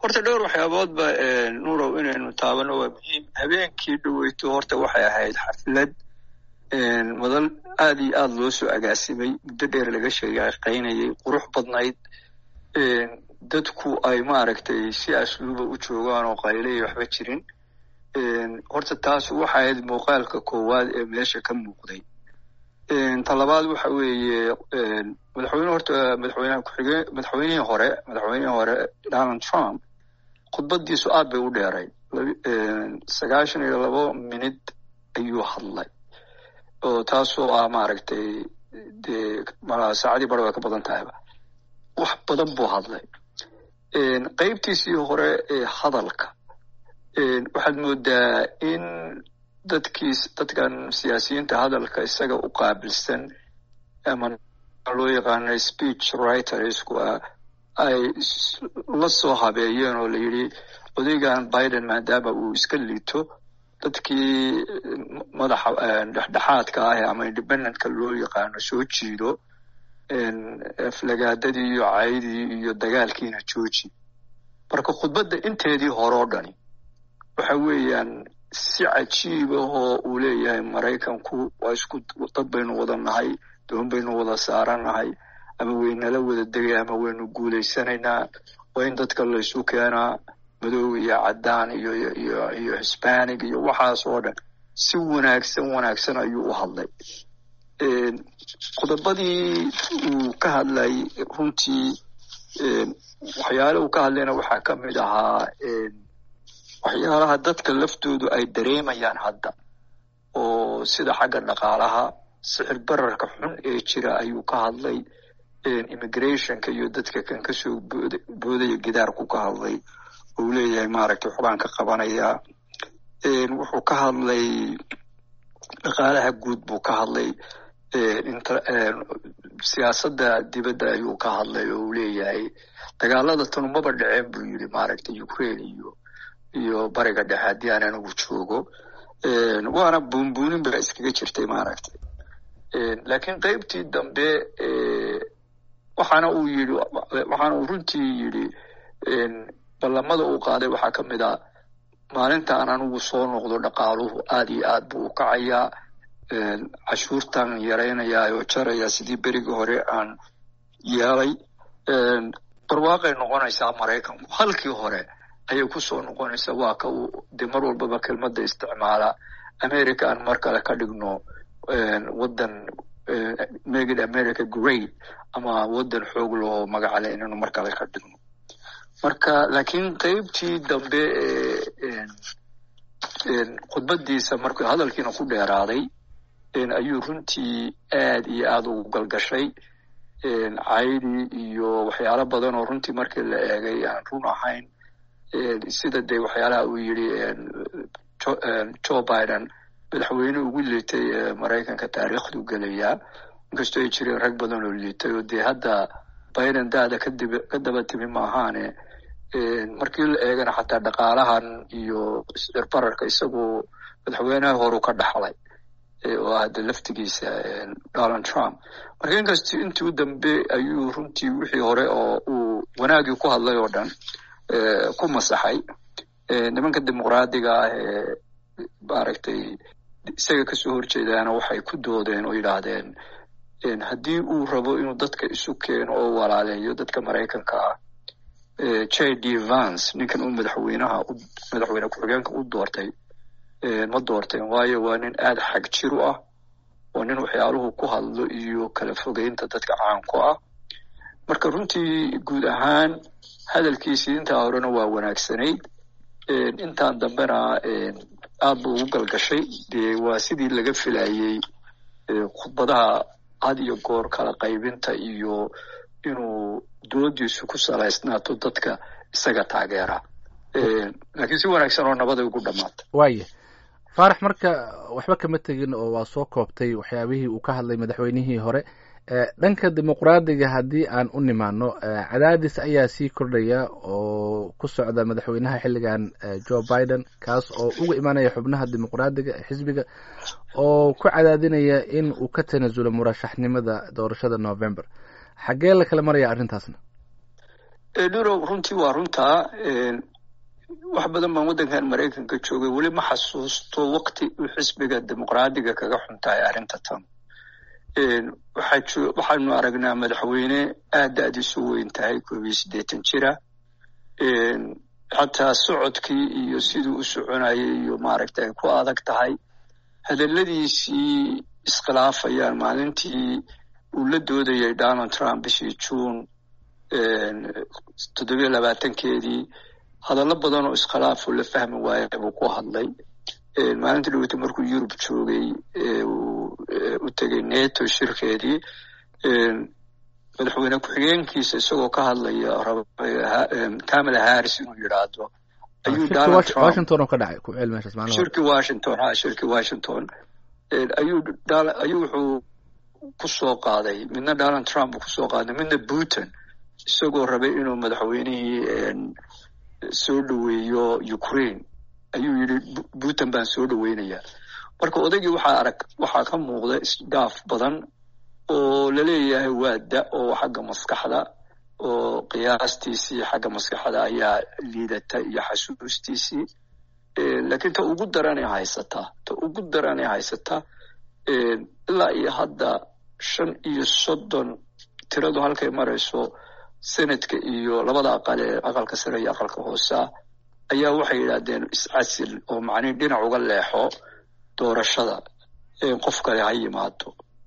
horta dhowr waxyaaboodba nuurow inaynu taabano waa muhiim habeenkii dhoweyto horta waxay ahayd xaflad madal aad iyo aad loo soo agaasimay muddo dheer laga sheeqaynayay qurux badnayd dadku ay maaragtay si asluuba u joogaan oo qaylay waxba jirin horta taas waxa ahayd muuqaalka koowaad ee meesha ka muuqday talabaad waxa weeye madaxweyne horta madaxweynaha kuxigeen madaxweynihii hore madaxweynihii hore donald trump khudbadiisu aad bay u dheeray sagaashan iyo labo minid ayuu hadlay oo taasoo ah maaragtay dee saacadii bara way ka badan tahayba wax badan buu hadlay qeybtiisii hore ee hadalka waxaad moodaa in dadkiis dadkan siyaasiyiinta hadalka isaga u qaabilsan ama loo yaqaano speech writersku ah ay la soo habeeyeen oo la yidhi odaygan biden maadaama uu iska liito dadkii madaxa dhexdhexaadka ah ama independentka loo yaqaano soo jiido aflagaadadii iyo caydii iyo dagaalkiina jooji marka khudbadda inteedii hore oo dhani waxa weeyaan si cajiib ahoo uu leeyahay maraykanku waa isku dad baynu wada nahay doon baynu wada saaranahay ama waynala wada degay ama waynu guulaysanaynaa waa in dadka laysu keenaa madow iyo caddaan iyo iyo iyo hisbanig iyo waxaas oo dhan si wanaagsan wanaagsan ayuu u hadlay qodobadii uu ka hadlay runtii waxyaale uu ka hadlayna waxaa ka mid ahaa waxyaalaha dadka laftoodu ay dareemayaan hadda oo sida xagga dhaqaalaha sicir bararka xun ee jira ayuu ka hadlay immigrationka iyo dadka kan kasoo boodaya gidaarku ka hadlay uu leeyahay maaragtay waxbaan ka qabanaya wuxuu ka hadlay dhaqaalaha guud buu ka hadlay siyaasadda dibadda ayuu ka hadlay oo uu leeyahay dagaalada tanu maba dhaceen buu yidhi maaragtay ukraine iyo iyo bariga dhexe haddii aan anigu joogo waana buunbuunin ba iskaga jirtay maaragtay laakiin qeybtii dambe waxaana uu yidhi waxaana uu runtii yidhi ballamada uu qaaday waxaa ka mid a maalinta aan anigu soo noqdo dhaqaaluhu aad iyo aad buu u kacayaa cashuurtan yaraynayaa oo jaraya sidii berigii hore aan yeelay barwaaqay noqonaysaa maraykanku halkii hore ayay kusoo noqonaysaa waa ka uu dee mar walbaba kelmadda isticmaala america aan mar kale ka dhigno waddan megid america great ama waddan xoog laho magacale inaynu mar kale ka dhigno marka laakiin qeybtii dambe ee khudbadiisa markuu hadalkiina ku dheeraaday ayuu runtii aad iyo aad ugu galgashay caydii iyo waxyaalo badan oo runtii markii la eegay aan run ahayn sida dee waxyaalaha uu yidhi joe biden madaxweyne ugu liitay maraykanka taariikhdu gelayaa inkastoo ay jireen rag badan oo liitay oo dee hadda biden daada kadib ka daba timi maahaane markii la eegana xataa dhaqaalahan iyo isirbararka isagu madaxweynaha horu ka dhaxlay oo hadda laftigiisa donald trump marka inkastoo intii u dambe ayuu runtii wixii hore oo uu wanaagii ku hadlay oo dhan ku masaxay nimanka dimuqraadiga ah ee maaragtay isaga kasoo horjeedaana waxay ku doodeen oo yidhaahdeen haddii uu rabo inuu dadka isu keeno oo walaaleeyo dadka maraykanka ah j d vance ninkan uu madaxweynaha madaxweyne ku-xigeenka u doortay ma doorteen waayo waa nin aada xag jir u ah oo nin waxyaaluhu ku hadlo iyo kala fogeynta dadka caanku ah marka runtii guud ahaan hadalkiisii intaa horena waa wanaagsanayd intaan dambena aad buu ugu galgashay dee waa sidii laga filayey khudbadaha had iyo goor kala qaybinta iyo inuu doodiisu ku salaysnaato dadka isaga taageera laakiin si wanaagsan oo nabaday ugu dhamaatay waaya faarax marka waxba kama tegin oo waa soo koobtay waxyaabihii uu ka hadlay madaxweynihii hore dhanka dimuqraadiga haddii aan u nimaano cadaadis ayaa sii kordhaya oo ku socda madaxweynaha xilligan joe biden kaas oo uga imaanaya xubnaha dimuqraadiga ee xisbiga oo ku cadaadinaya in uu ka tanasulo murashaxnimada doorashada november xaggee la kala maraya arrintaasna nurow runtii waa runtaa wax badan baan waddankan maraykanka joogay weli ma xasuusto wakti uu xisbiga dimuqraadiga kaga xuntahay arrinta tan waxaanu aragnaa madaxweyne aad da-diisu weyn tahay koob iyo siddeetan jira xataa socodkii iyo siduu u soconayay iyo maaragta ay ku adag tahay hadalladiisii iskhilaafayaan maalintii uu la doodayay donald trump bishii juun toddobiyo labaatankeedii hadallo badan oo iskhilaafoo la fahmi waaya buu ku hadlay maalintii dhaweyta markuu yurub joogay u tegay neto shirkeedii madaxweyne ku-xigeenkiisa isagoo ka hadlaya kamala harris inuu yidhaahdo ayuu donald trump washington oo ka dhacay ku ceel meeshaas maalin shirkii washington ha shirkii washington ayuu ayuu wuxuu ku soo qaaday midna donald trump ku soo qaaday midna putin isagoo rabay inuu madaxweynihii soo dhoweeyo ukraine ayuu yidhi putin baan soo dhoweynayaa marka odaygii waxaa arag waxaa ka muuqda isdhaaf badan oo laleeyahay waa da oo xagga maskaxda oo qiyaastiisii xagga maskaxda ayaa liidata iyo xasuustiisii laakiin ta ugu daranay haysataa ta ugu daranay haysataa ilaa iyo hadda shan iyo soddon tiradu halkay marayso senadka iyo labada aqal ee aqalka sare iyo aqalka hoosea ayaa waxay yidhaahdeen iscasil oo macnihi dhinac uga leexo doorashada qof kale ha yimaado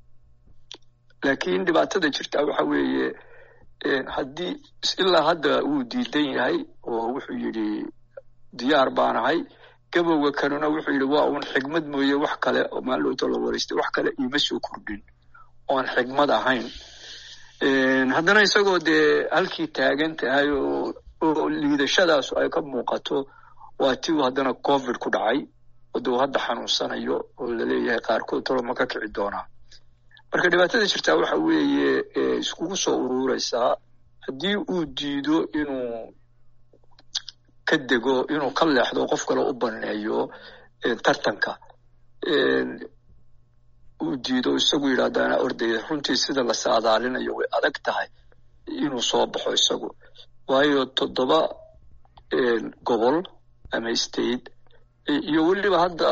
laakiin dhibaatada jirta waxa weeye haddii ilaa hadda wuu diidan yahay oo wuxuu yidhi diyaar baanahay gabowga kanuna wuxuu yidhi waa uun xigmad mooye wax kale maalowto la wareystay wax kale iima soo kordhin oon xigmad ahayn haddana isagoo dee halkii taagan tahay oo oo liidashadaasu ay ka muuqato waa tiu haddana covid ku dhacay waduu hadda xanuunsanayo oo laleeyahay qaarkood talo ma ka kici doonaa marka dhibaatada jirtaa waxa weeye iskugu soo ururaysaa haddii uu diido inuu ka dego inuu ka leexdo qof kale u baneeyo tartanka uu diido isagu yidhahdaana ordaya runtii sida la saadaalinayo way adag tahay inuu soo baxo isagu waayo toddoba gobol ama state iyo weliba hadda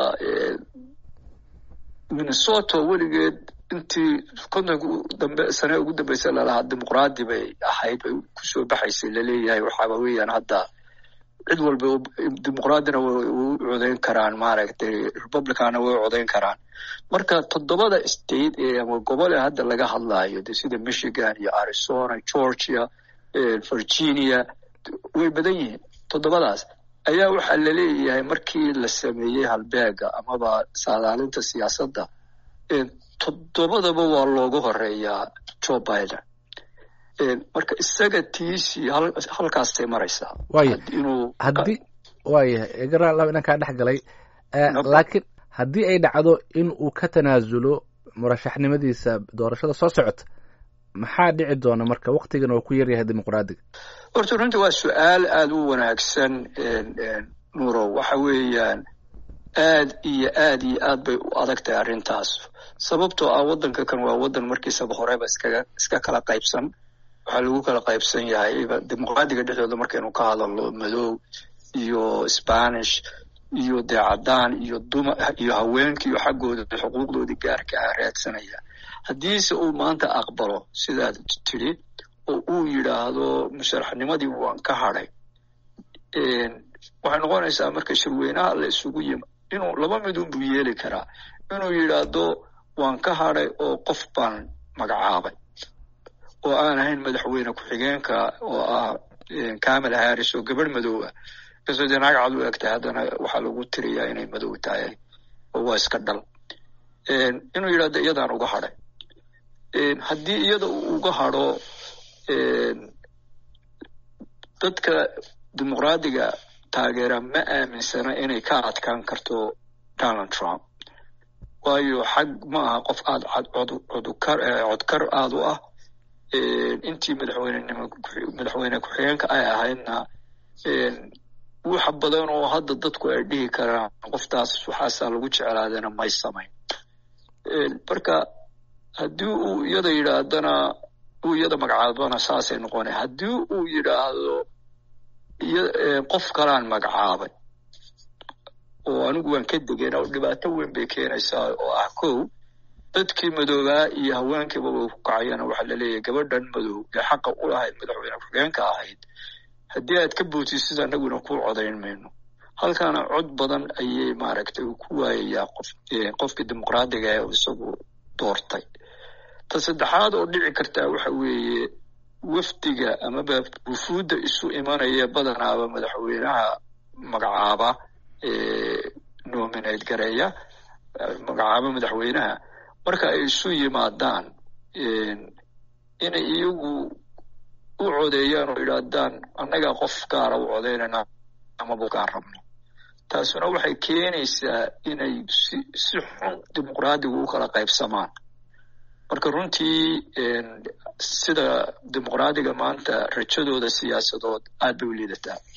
minnesota weligeed intii kontonka dambe sane ugu dambeysa lalahaa dimuqraadi bay ahayd bay kusoo baxaysay laleeyahay waxaaba weeyaan hadda cid walba dimuqraadina way u codayn karaan maaragtay republicanna way u codayn karaan marka toddobada state ee ama gobol ee hadda laga hadlaayo de sida michigan iyo arizona georgia virginia way badan yihiin toddobadaas ayaa waxaa laleeyahay markii la sameeyey halbeega amaba saadaalinta siyaasadda toddobadaba waa loogu horeeyaa joe biden marka isaga tiisii halkaasay maraysaa waaya haddii waayahay garaa laba inaan kaa dhex galay laakiin haddii ay dhacdo in uu ka tanaasulo murashaxnimadiisa doorashada soo socota maxaa dhici doona marka waktigan oo ku yaryahay dimuqraadiga horta runtii waa su-aal aada u wanaagsan nuurow waxa weeyaan aad iyo aad iyo aad bay u adag tahay arrintaas sababtoo ah waddanka kan waa waddan markiisaba horeba iskaga iska kala qaybsan waxaa lagu kala qaybsan yahay dimuqraadiga dhexdooda markaynu ka hadalno madow iyo spanish iyo dee caddaan iyo duma iyo haweenka iyo xaggooda xuquuqdoodii gaarka ah raadsanaya haddiise uu maanta aqbalo sidaad tidhi oo uu yidhaahdo musharaxnimadii waan ka hadhay waxay noqonaysaa marka shirweynaha la isugu yima inuu laba midun buu yeeli karaa inuu yidhaahdo waan ka hadhay oo qof baan magacaabay oo aan ahayn madaxweyne ku-xigeenka oo ah kamala harris oo gabadh madow ah kasoo dee naag cad u eg tahay haddana waxaa lagu tiriyaa inay madow tahay oo waa iska dhal inuu yidhahdo iyadaan uga hadhay haddii iyada uu uga hadho dadka dimuqraadiga taageera ma aaminsana inay ka adkaan karto donald trump waayo xag ma aha qof aad codkar codkar aad u ah intii madaxweynenimo madaxweyne ku-xigeenka ay ahaydna waxa badan oo hadda dadku ay dhihi karaan qoftaas waxaasaa lagu jeclaadana may samayn marka haddii uu iyada yidhaahdana uu iyada magacaabana saasay noqonay haddii uu yidhaahdo qof kalaan magacaabay oo anigu waan ka degeen oo dhibaato weyn bay keenaysaa oo ah kow dadkii madoobaa iyo haweenkiiba way ku kacayana waxaa laleeyahay gabadhan madow ee xaqa u lahayd madaxweyne ku-xigeenka ahayd haddii aad ka bootid anaguna ku codayn mayno halkaana cod badan ayay maaragtay uu ku waayayaa qof qofkii dimuqraadiga ee isagu doortay ta saddexaad oo dhici kartaa waxa weeye wafdiga amaba wufuudda isu imanaya badanaaba madaxweynaha magacaaba nominate gareeya magacaaba madaxweynaha marka ay isu yimaadaan inay iyagu u codeeyaan oo idhaahdaan annagaa qof gaara u codaynayna amaba gaan rabno taasuna waxay keenaysaa inay si si xun dimuqraadigu u kala qaybsamaan marka runtii sida dimuqraadiga maanta rajadooda siyaasadood aad bay u liidataa